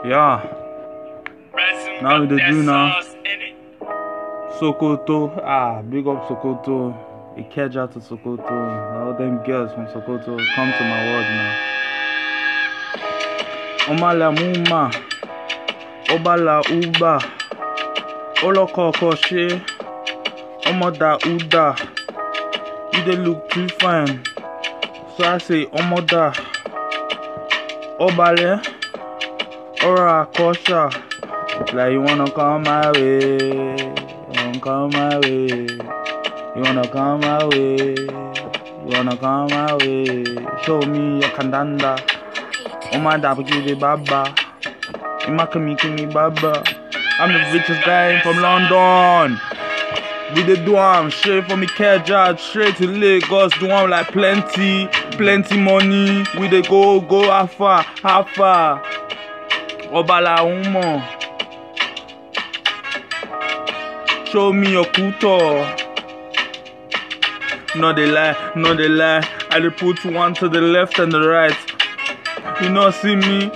Yeah, now we dey do now. Sokoto, ah, big up Sokoto. Ikeja to Sokoto. All them girls from Sokoto come to my world now. Omala Muma, Obala Uba, Olokoko She, Omoda Uda. You dey look too fine. So I say Omoda, Obale, Ora Kosha. Like you wanna come my way, you wanna come my way, you wanna come my way, you wanna come my way. Show me your kandanda, oh my dapper give it baba, Ima kimi kimi baba. I'm the richest guy from London. We dey do am straight from Ikeja straight to Lagos, do am like plenty, plenty money. We dey go go afar, afar. Obala Umo. Show me your kuto. No dey lie, no dey lie. I dey put one to the left and the right. You no see me?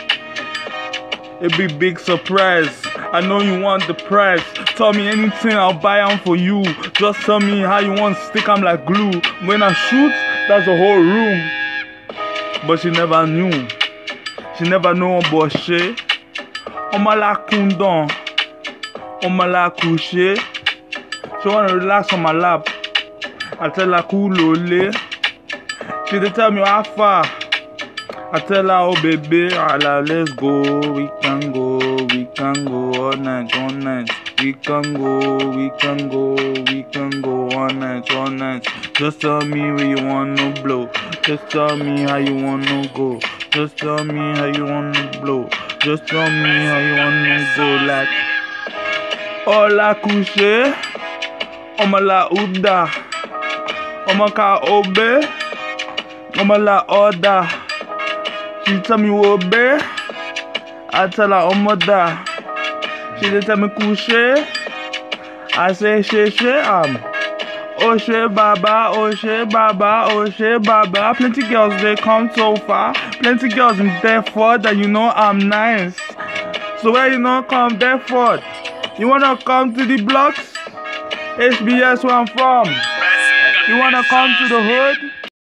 A big big surprise. I know you want the price. Tell me anything, I'll buy am for you. Just tell me how you want stick am like glue. When I shoot, that's the whole room. But she never knew. She never know but she. Omala Kundon. Omala Kushe. She wanna relax on my lap. I tell her cool ole. She dey tell me how far. I tell her oh baby, ala let's go, we can go, we can go all night, all night. We can go, we can go, we can go all night, all night. Just tell me where you wanna blow. Just tell me how you wanna go. Just tell me how you wanna blow. Just tell me how you wanna go like. Ola kushe, omala uda, omaka obe, omala oda. She tell me obe, I tell her omoda. She dey tell me kushe, I say she she am. Oshe Baba, Oshe Baba, Oshe Baba. Plenty girls they come so far. Plenty girls in Deptford that you know I'm nice. So where you know come Deptford? You wanna come to the blocks? HBS where I'm from. You wanna come to the hood?